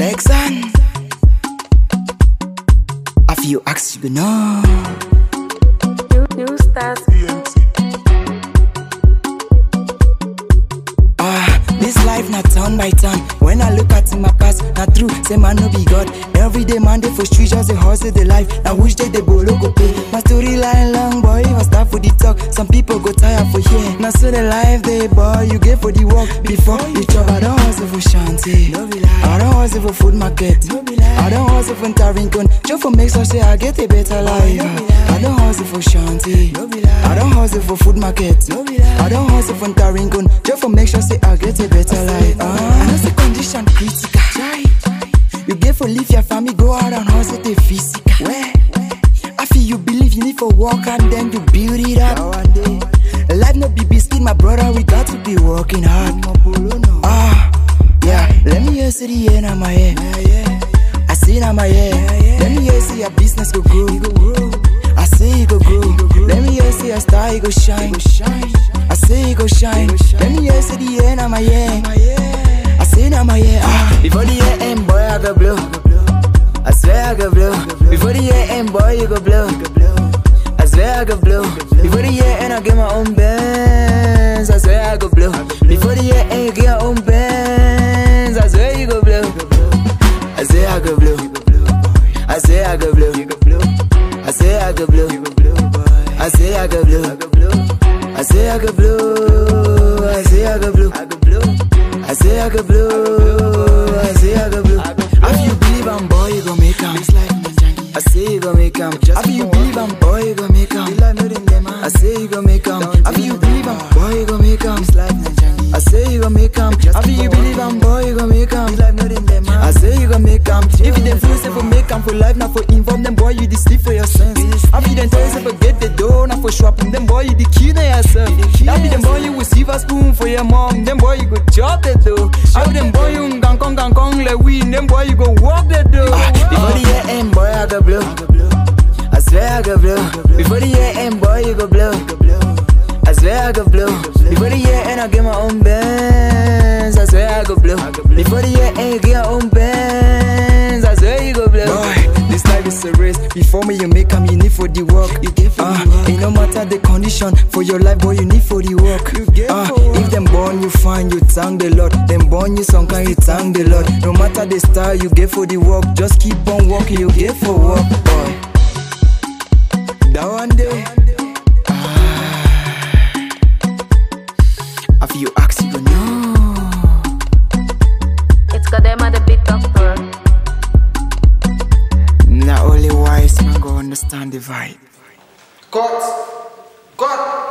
Exxon. After you ask, you go know. New, new stars. Ah, this life not turn by turn. When I look at my past, not true, say man no be God. Every day man they for street just a hustle the life. Now which day they bolo go pay. My story line long boy, I start for the talk. Some people go tired for here. Now so the life they boy, you get for the work before you chop. I don't hustle for shanty. I don't hustle for food market. I don't hustle for Tarinkun. Just for make sure say I get a better life. I don't hustle for shanty. I don't hustle for food market. I don't hustle for Tarinkun. Just for make sure say I get a better life. Ah, I know the condition critical. You get for leave your family, go out and hustle the physical. Where? I feel you believe you need for work and then you build it up. One day. Life no be biscuit, my brother. We got to be working hard. Ah, yeah. Let me hear see the end of my head. I see it on my head. Let me hear see your business go grow. I see it go grow. Let me hear see your star it go shine. I see it go shine. Let me hear see the end of my head. I see it on my head. Ah, before the year end, boy, I go blow. I swear I go blow. Before the year end, boy, you go blow. I swear I go blow. Before the year end, I get my own bands. I swear I go blow. Before the year end, you get your own bands. I swear you go blow. I say I go blow. I say I go blow. I say I go blow. I say I go blow. I say I go blow. I say I go blow. I say I go blow. I say I go blow. If you believe I'm boy, you gon' make 'em. I say you gon' make 'em. If you believe I'm boy, you gon' make 'em. I say you gon' make 'em. If you believe I'm boy, you gon' make 'em. I say you gon' make 'em. If you believe I'm boy, you gon' make 'em. I say you gon' make 'em. If you them feel say for make 'em for life, not for inform them boy, you the sleep for your sense. I be them tell you say for get the door, not for shopping. Them boy, you the key to yourself. I be them boy, you will receive a spoon for your mom. Them boy, you go chop the dough. I be them boy, you gang kong gang kong le win. Them boy, you go walk the dough. Before the year end, boy, I go blow. I swear I go blow. Before the year end, boy, you go blow. I swear I go blow. Before the year end, I get my own bands. I swear I go blow. Before the year end, you get your own bands. I swear you go blow. Boy, this life is a race. Before me, you make 'em, you need for the work. You get for uh, the work. It no matter the condition for your life, boy, you need for the work. You get uh, for if them born you fine, you thank the Lord. Them born you some kind, you thank the Lord. No matter the style, you get for the work. Just keep on walking, you get for work, boy. That one day. After you ask, you go know. It's got them at the beat of work. Not only wise man go understand the vibe. Cut! Cut!